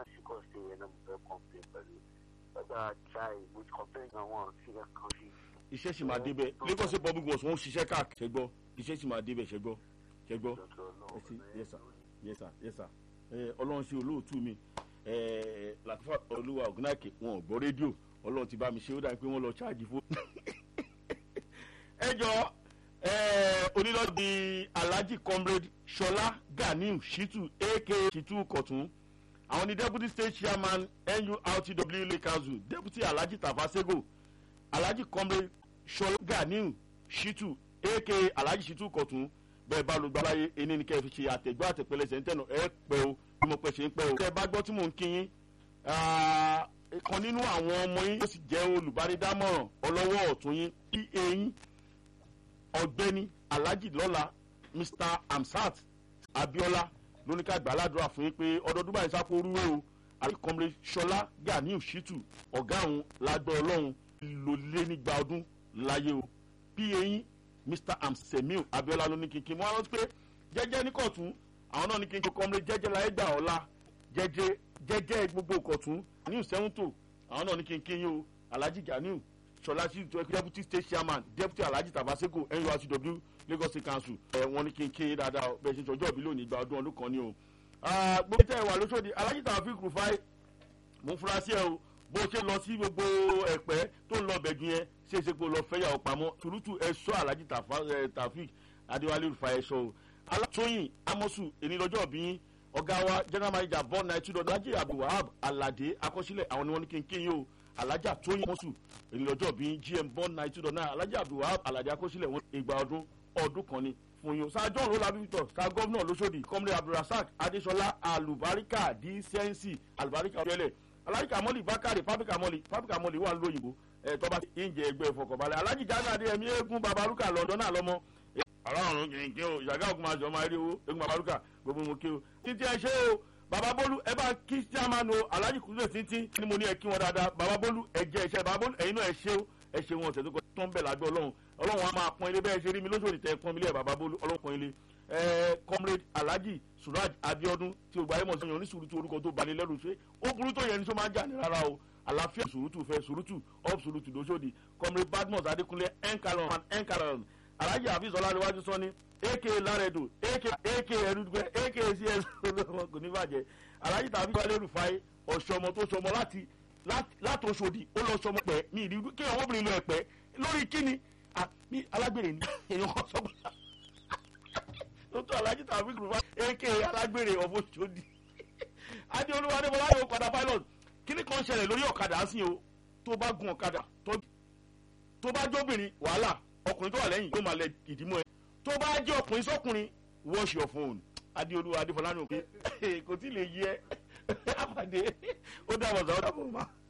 náà sì kọ́ sí ẹ̀ náà mo fẹ́ complain pẹ̀lú ọgbà try mo ti complain náà wọ́n sí ẹ̀ kan sí. iṣẹ́ sì máa débẹ̀ lagos public bus wọ́n ń ṣiṣẹ́ káàkiri ṣẹ́gbọ́ iṣẹ́ sì máa débẹ̀ ṣẹ́gbọ́ ṣẹ́gbọ́ ẹ sí yes sir yes sir yes sir ẹ ọlọ́run ṣe olóòtú mi ẹ làtúfà olúwa ògùnàkè wọn ò gbọ́ rédíò ọlọ́run ti bá mi ṣe ó dàbí pé wọ́n lọ ṣáàjì fún. ẹ jọ ẹ onílọ́dì alhaji comrade ṣọlá ganiu shitu aka shitu kọ̀tún àwọn ni deputy state chairman nurtw lake council deputy alhaji tafasego alhaji comrade ṣọlá ganiu shitu aka alhaji shitu kọ̀tún bẹ́ẹ̀ bá lùgbà láyé ẹni ní kẹ́ fi ṣe àtẹ̀gbọ́ àtẹ̀pẹ́lẹsẹ̀ ń tẹ̀nà ẹ pẹ́ o bí mo pẹ́ ṣe ń pẹ́ o. tẹ́ bá gbọ́ tí mò ń kí yín kan nínú àwọn ọmọ yín ó sì jẹ́ olùbánidámọ̀ràn ọlọ́wọ́ ọ̀tún yín bí eyín ọ̀gbẹ́ni alhaji lọ́la mr amsat abiola lóníkà gbàládùra fún yín pé ọdọọdún báyìí sápò orúwé o alhaji kọ́mrẹ́ ṣọlá ganiu shitu ọ̀gá àwọn lágbọ́ ọlọ́run ló lé nígbà ọdún láyé o bí eyín mr amsemiu abiola ló ní kínkín mo wá rántí pé jẹjẹ ní kọtún àwọn náà ní kínkín kọmọlé jẹjẹ láyé gbà ọlá jẹjẹ jẹjẹ gbogbo kọtún new sẹ́wọ́ntò àwọn náà ní kínkín yìí o alhaji ganiu sọlá sí deputy state chairman deputy alhaji tabaseko nurtw lagos state council ẹ wọn ní kínkín dáadáa bẹ́ẹ̀ ṣe sọjọ́ ìbílẹ̀ òní gba ọdún ọdún kan ni o. gbogbo tẹ́ ẹ wà lóṣòdì alhaji tàbí rufai mo fura sí ẹ o bó ṣe lọ sí gbogbo ẹ̀pẹ́ tó ń lọ bẹ̀jú yẹn ṣe é ṣe pé lọ fẹ́yàwó pamọ́ turutu ẹ̀ṣọ́ alhaji tafik adéwálé rufa ẹ̀ṣọ́ o alátóyìn amosu ènìlọ́jọ́ bí ọ̀gá wa general manager born nine two dọ̀dọ̀ ajé abdulwahab alade akọsílẹ̀ àwọn ni wọ́n ní kínkín yìí o alájà tóyìn amosu ènìlọ́jọ́ bí gm born nine two dọ̀dọ̀ alájà abdulwahab alade akọsílẹ̀ wọn ìgbà ọdún ọdún kan ni fún yín o sáà john rola victor sáà gọ́vnọ̀ lọ́sọ̀dì kọ́mílẹ̀ abdulrasaq adéṣọlá alubarika dísẹ́ǹsì alubarika ọ̀yẹ́lẹ̀ alájà mọ́lì bákàrẹ̀ pápíkà mọ́lì pápíkà mọ́lì wà lóyìnbó ẹ tọ́ba ìjẹ ẹgbẹ́ ìfọkànbalẹ̀ alájì jáde adéyẹmí eégún babalúkà lọ́dọ̀ náà lọ́mọ. aláàrùn kìnkìn o ìyàgá ògùn máa jọ máa rí owó eégún babalúkà gbogbo mo kí o. títí ẹ ṣe o baba bolu ẹ bá kí chairman o alájì kúrò títí ni mo ní ẹ kí wọn dáadáa baba bolu ẹ jẹ ẹṣẹ baba bolu ẹyin náà ẹ ṣe o ẹ ṣe wọn ọ̀sẹ̀ tó kọ tó ń bẹ̀ lágbẹ́ ọlọ́run ọlọ́run á máa pọ́n ilé bẹ́ẹ̀ ṣe rí mi lóṣòdì tẹ pọ́n mi lé baba bolu ọlọ́run pọ́n ilé ẹ comrade alhaji suraj abiodun tí o gba ẹ mọ̀ sí yan ní sùúrù tí orúkọ tó balẹ̀ lẹ́rù ṣe ó burú tó yẹ ní sọ máa ń jà ní rárá o àlàáfíà sùrùtù fẹ sùrùtù up sùrùtù lóṣòdì comrade badmus adekunle enkalon and enkalon alhaji hafiz ọlárẹwájú sọ ni ak laredo ak ak ẹrúdùgbẹ ak cs olóòwò kò ní bàjẹ́ alhaji tàbí wálé rufai ọ̀ṣọ́mọ tó ṣọmọ láti láti oṣòdì ó lọ ṣọmọ pẹ́ mi ìdí kí ọmọbìnrin lọ ẹ̀pẹ́ lórí kíni mi alágbèrè ni èèyàn kan sọ pé lótú alhaji tàbí rufai ak alágbèrè ọ̀fọ̀ ṣòdì adéolúwa adébọlá yóò padà pilot kíní kan ṣẹlẹ̀ lórí ọ̀kadà sí o tó bá gun ọ̀kadà tó bá jóbìnrin wàhálà ọkùnrin tó wà lẹ́yìn yóò máa lẹ ìdímọ̀ ẹ tó bá jẹ́ ọkùnrin sọ́kùnrin wash your phone adéolúwa adéfọlá ní òkè kò tí ì lè yí ẹ àpàdé ó dàbọ̀ sá ó dàbọ̀ máa.